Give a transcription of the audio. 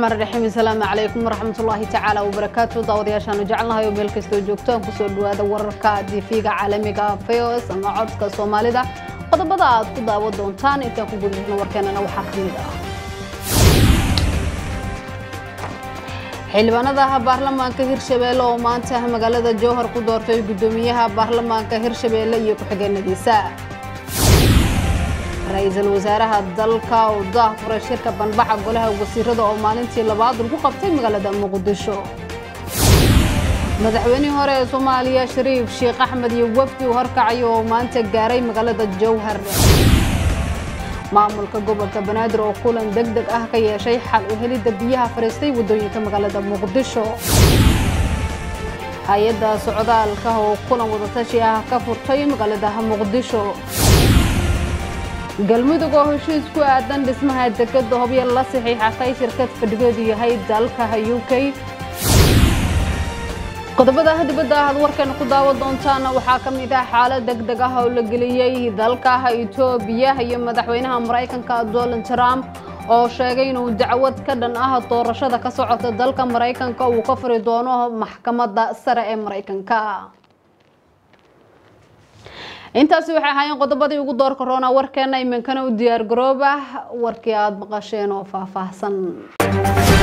raxmaan raxiim asalaamu calaykum waraxmatullaahi tacaala wabarakaatu daawadayaashaanu jecelnahay oo meel kastoo joogtaan kusoo dhawaada wararka tv-ga caalamiga feos ama codka soomaalida qodobada aad ku daawo doontaan intaan ku gudbino warkeenana waxaa ka mid ah xildhibaanada baarlamaanka hirshabeelle oo maanta magaalada jowhar ku doortay guddoomiyaha baarlamaanka hirshabeelle iyo ku-xigeenadiisa ra-iisul wasaaraha dalka oo daahfuray shirka banbaxa golaha wasiirada oo maalintii labaad lagu qabtay magaalada muqdisho madaxweynihii hore ee soomaaliya shariif sheekh axmed iyo wafdi uu horkacayo oo maanta gaaray magaalada jowhar maamulka gobolka banaadir oo kulan deg deg ah ka yeeshay xal u helidda biyaha fadhiistay waddooyinka magaalada muqdisho hay-adda socdaalka oo kulan wadatashi ah ka furtay magaalada muqdisho galmudug oo heshiis ku aadan dhismaha dekada hobyo la saxiixatay shirkad fadhigeedu yahay dalka u k qodobada dibadda aad warkan ku daawo doontaan waxaa ka mid ah xaalad deg deg ah oo la geliyey dalka etoobiya iyo madaxweynaha maraykanka donald trump oo sheegay inuu dacwad ka dhan ah doorashada ka socota dalka maraykanka uu ka furi doono maxkamadda sare ee maraykanka intaasi waxay ahaayeen qodobadii ugu door korona warkeena iminkana u diyaar garooba warkii aada maqasheen oo faahfaahsan